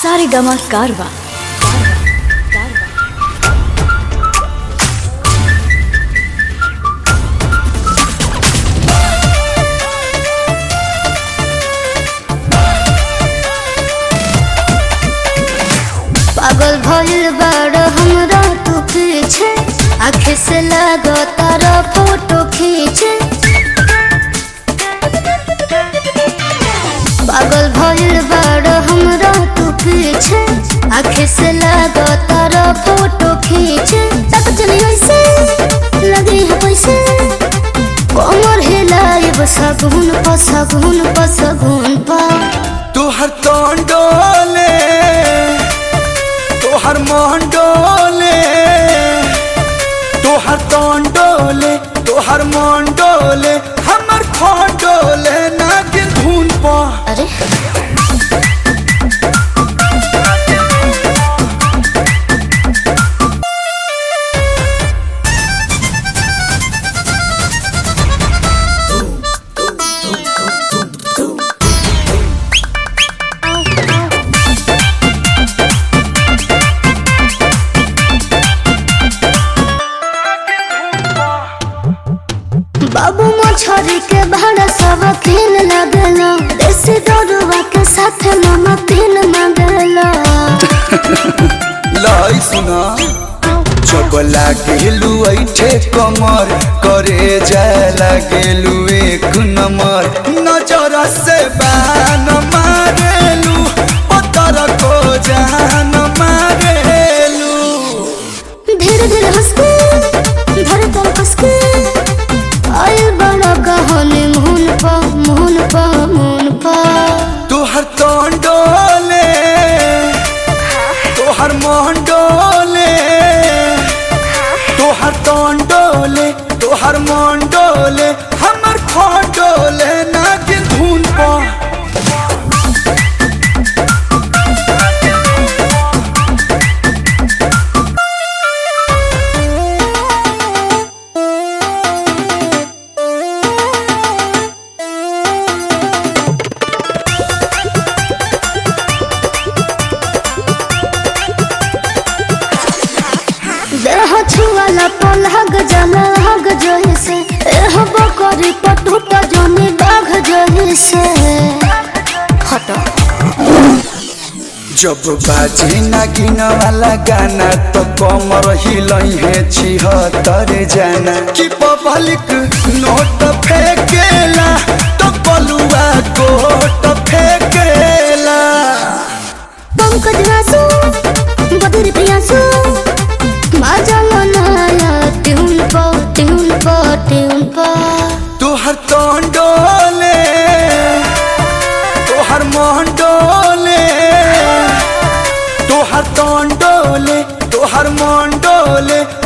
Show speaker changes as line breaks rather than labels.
सारेगामा कारवा
पागल भइल बाड़ हमरा तू पीछे आखे से लागो तारा फोटो खींचे पागल भइल बाड़ हमरा तू पीछे आखे से लागो तारा फोटो खींचे तक चली ऐसे लगे है पैसे कमर हिलाए सगुन प सगुन प सगुन पा
तोहर तोन डोले तोहर मोहन डोले तोहर तोन डोले तोहर मोहन डोले हमर खोन डोले नागिन धुन पा
अरे बाबू मछरी के भाड़ा सब किन लगलो देसी दरुआ के साथ मामा तीन मंगलो
लाई सुना जब लागेलु ऐठे कमर करे जाय लागेलु एक नंबर नजर से बान मारेलु पत्थर को जान मारेलु
धीरे धीरे हंस के धर कर कस के आए बड़ा कहानी मुहन पा मुहन पा मुहन पा
तोहर तोन डोले तोहर मोहन डोले तोहर तोन डोले तोहर मोहन डोले हमर खोन डोले नागिन धुन पा
देह छुआला पलहग जला हग जोही से एह बकरी पटुट जनी बाघ जोही से हटो
जब बाजे नागिन वाला गाना तो कमर हिलई है छिहत्तर जाना कि पब्लिक नोट फेंकेला तो बलुआ कोट फेंकेला
पंकज वासु बदर प्रियासु माजा मनाया ट्यून पो ट्यून पो ट्यून पो
तोहर तोन डोले तोहर मोहन डोले तोहर तोन डोले तोहर मोहन डोले